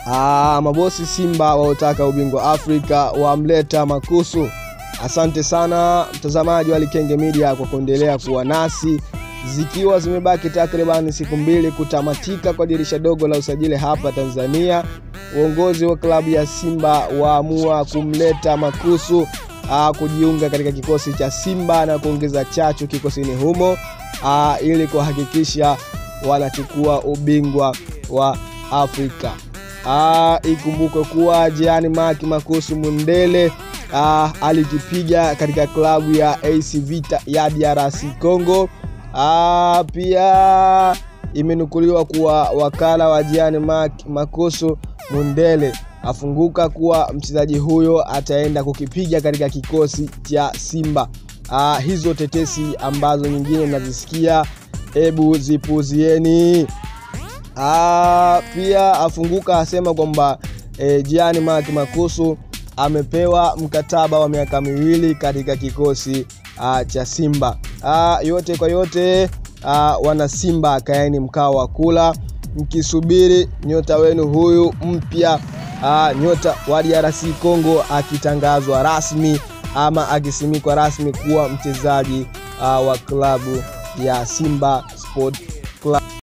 Ah, mabosi Simba waotaka ubingwa Afrika wamleta Makusu. Asante sana mtazamaji wa Likenge Media kwa kuendelea kuwa nasi, zikiwa zimebaki takriban siku mbili kutamatika kwa dirisha dogo la usajili hapa Tanzania. Uongozi wa klabu ya Simba waamua kumleta Makusu aa, kujiunga katika kikosi cha Simba na kuongeza chachu kikosini humo aa, ili kuhakikisha wanachukua ubingwa wa Afrika. Ah, ikumbukwe kuwa Jean Marc Makusu Mundele ah, alikipiga katika klabu ya AC Vita ya DRC Congo. Ah, pia imenukuliwa kuwa wakala wa Jean Marc Makusu Mundele afunguka kuwa mchezaji huyo ataenda kukipiga katika kikosi cha Simba. Ah, hizo tetesi ambazo nyingine mnazisikia, hebu zipuzieni. Ah, pia afunguka asema kwamba e, Jean Marc Makusu amepewa mkataba wa miaka miwili katika kikosi ah, cha Simba. Ah, yote kwa yote ah, wana Simba kaeni mkao wa kula mkisubiri nyota wenu huyu mpya ah, nyota wa DRC Congo akitangazwa rasmi ama akisimikwa rasmi kuwa mchezaji ah, wa klabu ya Simba Sport